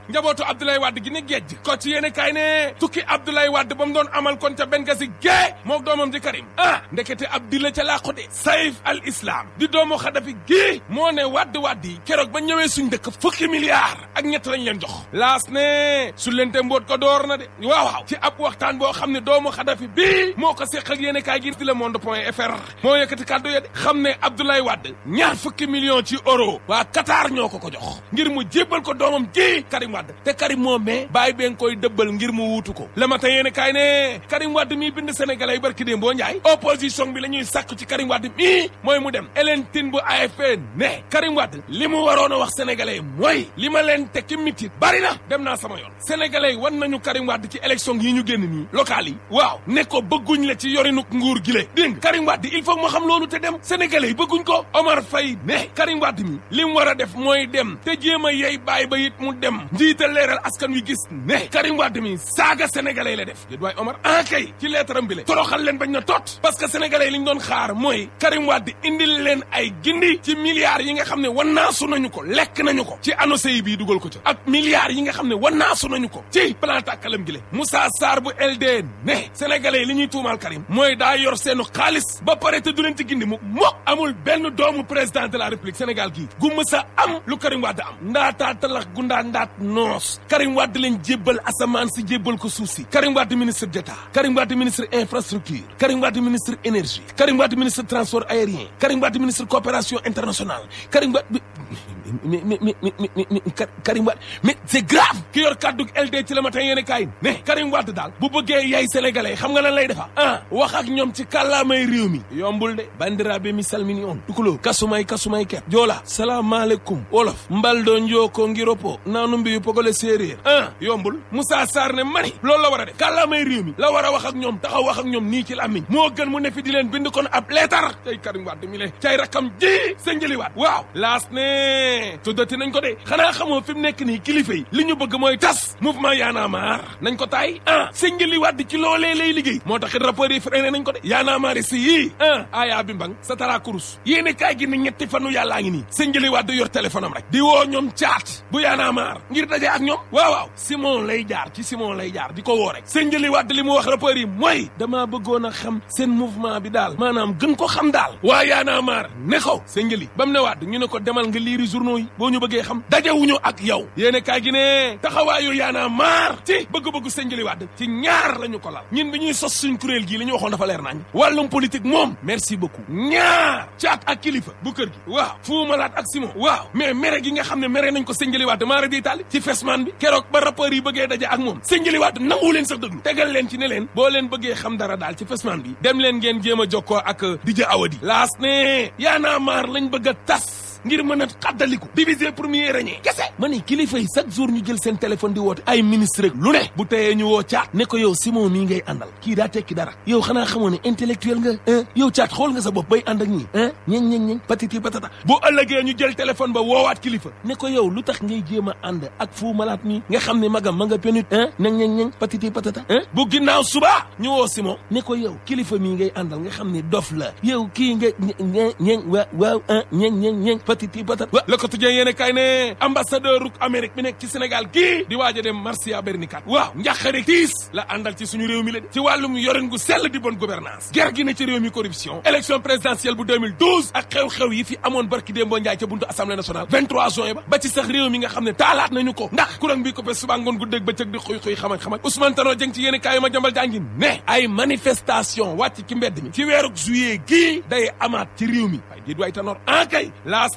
njabootu Abdoulaye Wade gi ne géej ko ci yéene kaay ne tukki Abdoulaye Wade ba mu doon amal kon ca Benghazi gée mook doomam ji Karim ah ndekete ab di la ca làqu de Saif al Islam di doomu Xadafi gii moo ne Wade Wade yi keroog ba ñëwee suñ dëkk fukki milliards ak ñett lañ leen jox laas ne su lente mboot ko door na de waaw waaw ci ab waxtaan boo xam ne doomu Xadafi bii moo ko seq ak yéene kaay gi di le monde point fr moo yëkkati kàddu ya de xam ne Abdoulaye Wade ñaar fukki millions ci euro waa Qatar ñoo ko ko jox ngir mu jébbal ko doomam ji Karim Wade te Karim moo mais bàyyi been koy dëbbal ngir mu wuutu ko le matin yéene kaay ne Karim Wade mii bind sénégalais yi barki déem boo njaay opposition bi la ñuy sàkku ci Karim Wade mii mooy mu dem Hélène Tine bu AFP ne Karim Wade li mu waroon a wax sénégalais yi mooy li ma leen teg ci mitit bari na dem naa sama yoon sénégalais yi wan nañu Karim Wade ci élection yi ñu génn nii locales yi waaw ne ko bëgguñ la ci yorinuk nguur gi le dégg Karim Wade il faut moo xam loolu te dem sénégalais yi bëgguñ ko Omar Faye ne Karim Wade mi li mu war a def mooy dem te jéem a yey bàyyi ba it mu dem njiital leeral askan wi gis ne Karim Wade mi saaga sénégalais la def déet waay Omar ah kay ci leetaram bi le toroxal leen bañ na tot parce que sénégalais yi li ñu doon xaar mooy Karim Wade indil leen ay gindi ci milliards yi nga xam ne wannaasu nañu ko lekk nañu ko ci annoncé yi bii dugal ko ca ak milliards yi nga xam ne wannaasu nañu ko ci plan tàkkalam gi le Moussa Sarr bu LD ne sénégalais yi li ñuy tuumaal Karim mooy daa yor seenu xaalis ba pare te du leen ci gindi mu mokk amul benn doomu président de la république Sénégal gii gu mësa am lu Karim Wade am ndaataa talax gu ndaa ndaat noos Karim Wade leen jébbal asamaan si jébbal ko suuf si Karim Wade ministre d'état Karim Wade ministre infrastructure Karim Wade ministre énergie Karim Wade ministre transport aérien Karim Wade ministre coopération internationale Karim Wade mais mais mais mais mais Karim Wade mais c'est grave ki yor kàddu LD ci la matin yéene kaay ne Karim Wade daal bu bëggee yay sénégalais xam nga lan lay defa ah wax ak ñoom ci kàllaamay réew mi yombul de bandiraɓe mi salmini on tukulo kasumay kasumay ket joola salaamaaleykum wolof mbaldo njooko ngiropo naanu mbiyu pogole séeréer ah yombul Moussa Sarr ne mani loolu la war a def kàllaamay réew mi la war a wax ak ñoom taxaw wax ak ñoom nii ci làmmiñ moo gën mu ne fi di leen bind kon ab leetar cay Karim Wade mi le cay rakkam ji sa njëliwaat waaw laas ne tuddati nañ ko de xanaa xamoo fi mu nekk nii kilifa yi li ñu bëgg mooy tas mouvement Y'en a marre nañ ko taay ah sa njëliwaat ci loolee lay liggéey moo taxit rapport yi freiné nañ ko de Y'en a marre si yii ah aya bi mbang sa tara kurus yéene kaay gi ne ñetti fanu yàllaa ngi nii sa njëliwaat yor téléphone am rek di woo ñoom caat bu Y'en a marre ngir daje ak ñoom waaw waaw Simon lay jaar ci Simon lay jaar di ko woo rek sa njëliwaat li mu wax rapport yi mooy damaa bëggoon a xam seen mouvement bi daal maanaam gën ko xam daal waa Y'en a marre ne ko sa njëli ba mu ne waat ñu ne ko demal nga liiri journaux yi boo ñu bëggee xam dajewuñu ak yow yéene kaay gi ne taxawaayu Y'en a marre ci bëgg-bëggu sa njëliwaat ci ñaar la ñu ko lal ñun bi ñuy sos suñ kuréel gii li ñu waxoon dafa leer nañ wàllum politique moom merci beaucoup ñaar caat ak kilifa bu kër gi waaw Fou Malade ak Simon waaw mais mere gi nga xam ne mere nañ ko sënjëliwaat maara di taali ci fesman bi keroog ba rapport yi bëggee daje ak moom sënjëliwaat nangu leen sax dëglu tegal leen ci ne leen boo leen bëggee xam dara daal ci fesman bi dem leen ngeen jéem a jokkoo ak Didier Awadi laas ne Y'en a marre lañ bëgg a tas ngir mën a xaddaliku diviser premier régner kese ma ne kilifa yi chaque jour ñu jël seen téléphone di woote ay ministre rek lu ne bu teyee ñu woo caat ne ko yow Simon mii ngay àndal kii daa tekki dara yow xanaa xamoo ne intellectuel nga yow caat xool nga sa bopp bay ànd ak ñii ah ñeñ ñeñ ñeñ patiti patata bu ëllëgee ñu jël téléphone ba woowaat kilifa ne ko yow lu tax ngay jéem a ànd ak Fou Malade mi nga xam ne magam ma nga penut ah ñeñ ñeñ ñeñ patiti patata ah bu ginnaaw suba ñu woo Simon ne ko yow kilifa mii ngay àndal nga xam ne dof la yow kii nga ñeñ ñeñ waaw waaw ah ñeñ ñeñ ñeñ patiti patat wa le quotidien yéene kay ne ambassadeur uk Amérique bi nekk ci Sénégal gii di waaj a dem Marcia Bernicat waaw njàqare tiis la àndal ci suñu réew mi la de ci wàllum yorin gu sell di bonne gouvernance ger gi ne ci réew mi corruption élection présidentielle bu 2012 ak xew-xew yi fi amoon barki démboo njaay ca buntu assemblée nationale 23 juin ba ba ci sax réew mi nga xam ne taalaat nañu ko ndax courant bi ko fe suba ngoon gu dégg ba cëg di xuy xuy xamaj xamaj Ousmane Tanor Dieng ci yéene kaay ma jambal jàngi ne ay manifestation wàcc ci mbedd mi ci weeru juillet gii day amaat ci réew mi waaye déet waay Tanor en kay laas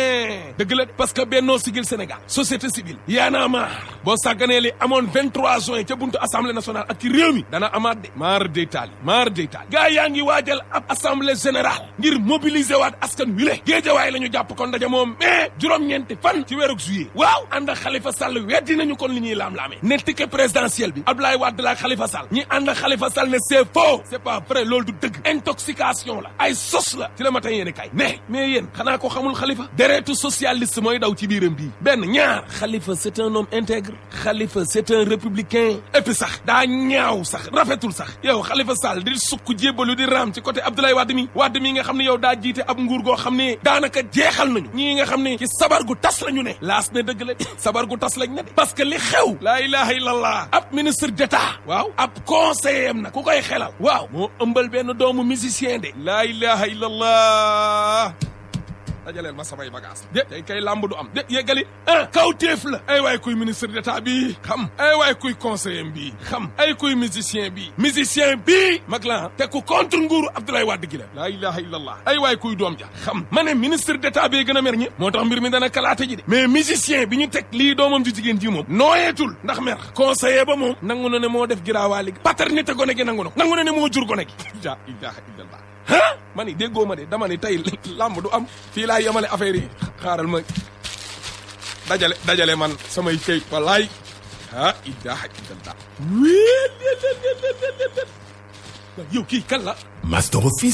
ne dëgg la parce que Benno Siggil Sénégal société civile Y'en a marre boo sàgganee li amoon 23 juin ca buntu assemblée nationale ak ci réew mi dana amaat de maar day taali maar day taali gaa yaa ngi waajal ab assemblée générale ngir mobiliser waat askan wi le géejawaay la ñu jàpp kon ndaje moom mais juróom-ñeenti fan ci weeru juillet waaw ànd ak Khalifa Sall weddi nañu kon li ñuy laam-laamee ne ticket présidentiel bi Abdoulaye Wade la ak Khalifa Sall ñi ànd ak Khalifa Sall ne c'est faux c'est pas vrai loolu du dëgg intoxication la ay sos la ci la matin yéene kay ne mais yéen xanaa ko xamul xalifa deretu socialiste mooy daw ci biiram bii benn ñaar xalifa c'est un homme intègre xalifa c'est un républicain et puis sax daa ñaaw sax rafetul sax yow xalifa Sall di sukk jébbalu di raam ci côté Abdoulaye Wade mi Wade mi nga xam ne yow daa jiite ab nguur goo xam ne daanaka jeexal nañu ñii nga xam ne ci sabar gu tas lañu ne laas ne dëgg la sabar gu tas lañ ne de parce que li xew laa ilaha illallah ab ministre d'état waaw ab conseiller am nag ku koy xelal waaw moo ëmbal benn doomu musicien de laa ilaha illallah dajaleel ma samay bagage de tey kay làmb du am de yeggali ah kaw téef la ay waay kuy ministre d'état bi xam ay waay kuy conseiller bi xam ay kuy musicien bi musicien bi mag la te ku contre nguuru Abdoulaye Wade gi la laa ilaha illallah ay waay kuy doom ja xam ma ne ministre d'état bi gën a mer ñi moo tax mbir mi dana kalaate ji de mais musicien bi ñu teg lii doomam ju jigéen ji moom nooyeetul ndax mer conseiller ba moom nangu na ne moo def giraawaali gi paternité gone gi nangu na nangu na ne moo jur gone gi la ilaha illallah ah ma ni déggoo ma de dama ni tey làmb du am fii laa yemale affaire yi xaaral ma dajale dajale man samay këy wallaay ah ilaha illallah yow kii kan la Master Office